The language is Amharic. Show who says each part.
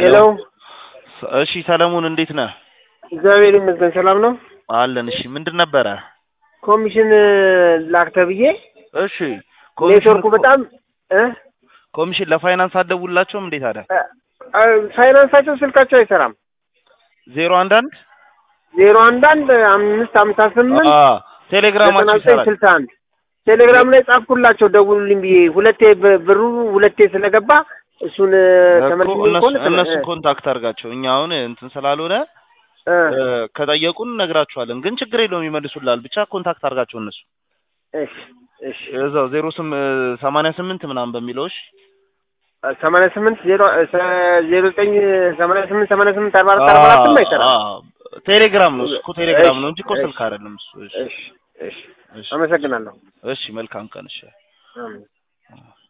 Speaker 1: ሄሎ
Speaker 2: እሺ ሰለሞን እንዴት ነህ?
Speaker 1: እግዚአብሔር ይመስገን ሰላም ነው።
Speaker 2: አለን። እሺ ምንድን ነበረ?
Speaker 1: ኮሚሽን ላክ ተብዬ
Speaker 2: እሺ ኮሚሽን
Speaker 1: ኔትወርኩ
Speaker 2: እኮ-
Speaker 1: በጣም እ
Speaker 2: ኮሚሽን ለፋይናንስ አትደውልላቸውም እንዴት አለ?
Speaker 1: እ ፋይናንሳቸው ስልካቸው አይሰራም።
Speaker 2: ዜሮ አንድ አንድ
Speaker 1: ዜሮ አንድ አንድ አምስት ሀምሳ ስምንት
Speaker 2: አ
Speaker 1: ዘጠና
Speaker 2: ቴሌግራማቸው
Speaker 1: ዘጠኝ
Speaker 2: ይሰራል።
Speaker 1: ስልሳ አንድ ቴሌግራም ላይ ጻፍኩላቸው ደውሉልኝ ብዬ ሁለቴ ብ- ብሩ ሁለቴ ስለገባ እሱን
Speaker 2: እኮ
Speaker 1: ተመልሶ
Speaker 2: እነሱ
Speaker 1: ከሆነ ተመ-
Speaker 2: እነሱን
Speaker 1: እ
Speaker 2: ኮንታክት አድርጋቸው። እኛ አሁን እንትን ስላልሆነ
Speaker 1: እ
Speaker 2: እ፣ ከጠየቁን እነግራቸዋለን። ግን ችግር የለውም ይመልሱላል። ብቻ ኮንታክት አድርጋቸው እነሱ
Speaker 1: እሺ እሺ
Speaker 2: እዛው ዜሮ ስም ሰማንያ ስምንት ምናምን በሚለው እሺ።
Speaker 1: ሰማንያ ስምንት ዜሮ እ ዜሮ ዘጠኝ ሰማንያ ስምንት ሰማንያ ስምንት አርባ አራት አርባ አራትም አይሰራም።
Speaker 2: አ- አ- ቴሌግራም ነው እሱ እኮ ቴሌግራም
Speaker 1: እሺ፣
Speaker 2: ነው እንጂ እኮ
Speaker 1: እሺ።
Speaker 2: ስልክ አይደለም እሱ። እሺ
Speaker 1: እሺ እሺ
Speaker 2: እሺ
Speaker 1: አመሰግናለሁ።
Speaker 2: እሺ መልካም ቀን እሺ።
Speaker 1: አሜን።